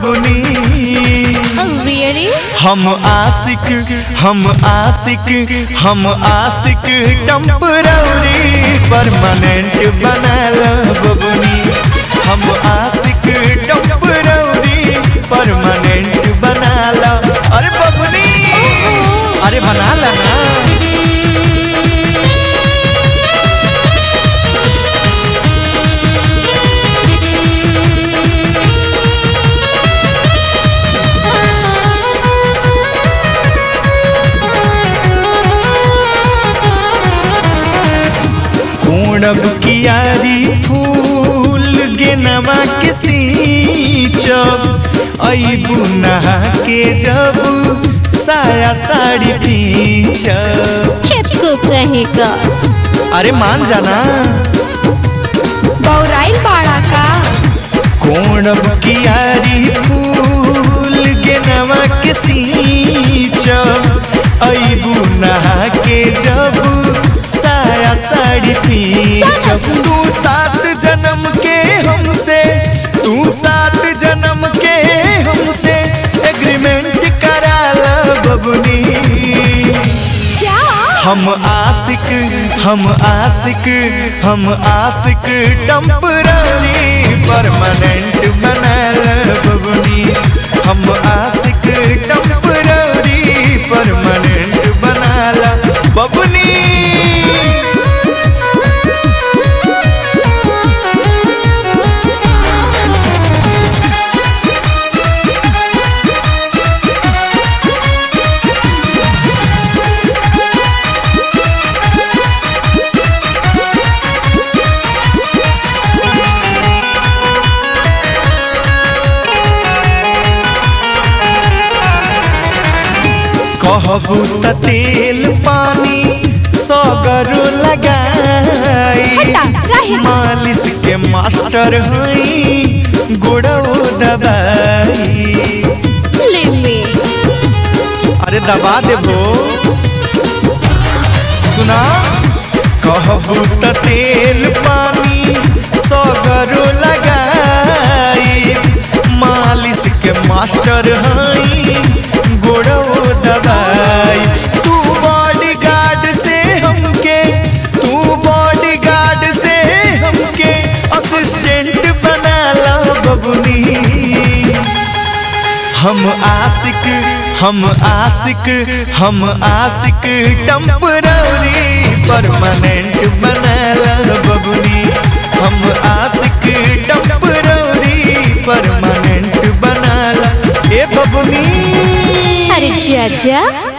बबुनी Oh, really? हम आशिक हम आशिक हम आशिक टेम्पररी परमानेंट बनल बबुनी हम आशिक टेम्पररी परमानेंट बनल अरे बबुनी अरे बनाला ना पूर्णब कियारी फूल गेनमा के सींचब अबू नहा के जब साया साड़ी पीछब चुप रहेगा अरे मान जाना बौराइल बाड़ा का कोणब कियारी फूल गेनमा के सींचब अबू नहा के जब साया साड़ी पीछब तू सात जन्म के हमसे तू सात जन्म के हमसे एग्रीमेंट करा ला बबुनी क्या हम आशिक हम आशिक हम आशिक टेम्पररी परमानेंट बनल बबुनी हम आशिक टेम्पररी परमानेंट बनल बबुनी कहबू त तेल पानी सगरो लगाई हटा, रहे। मालिश के मास्टर हई गोड़ो दबाई ले ले अरे दबा देबो सुना कहबू त तेल पानी सगरो लगाई मालिश के मास्टर हई गोड़ो दबाई तू बॉडी गार्ड से हमके तू बॉडी गार्ड से हमके असिस्टेंट बना ला बबुनी हम आशिक हम आशिक हम आशिक टेम्पररी परमानेंट बनल बबुनी हम आशिक टेम्पररी परमानेंट बनल ए बबुनी अरे जा जा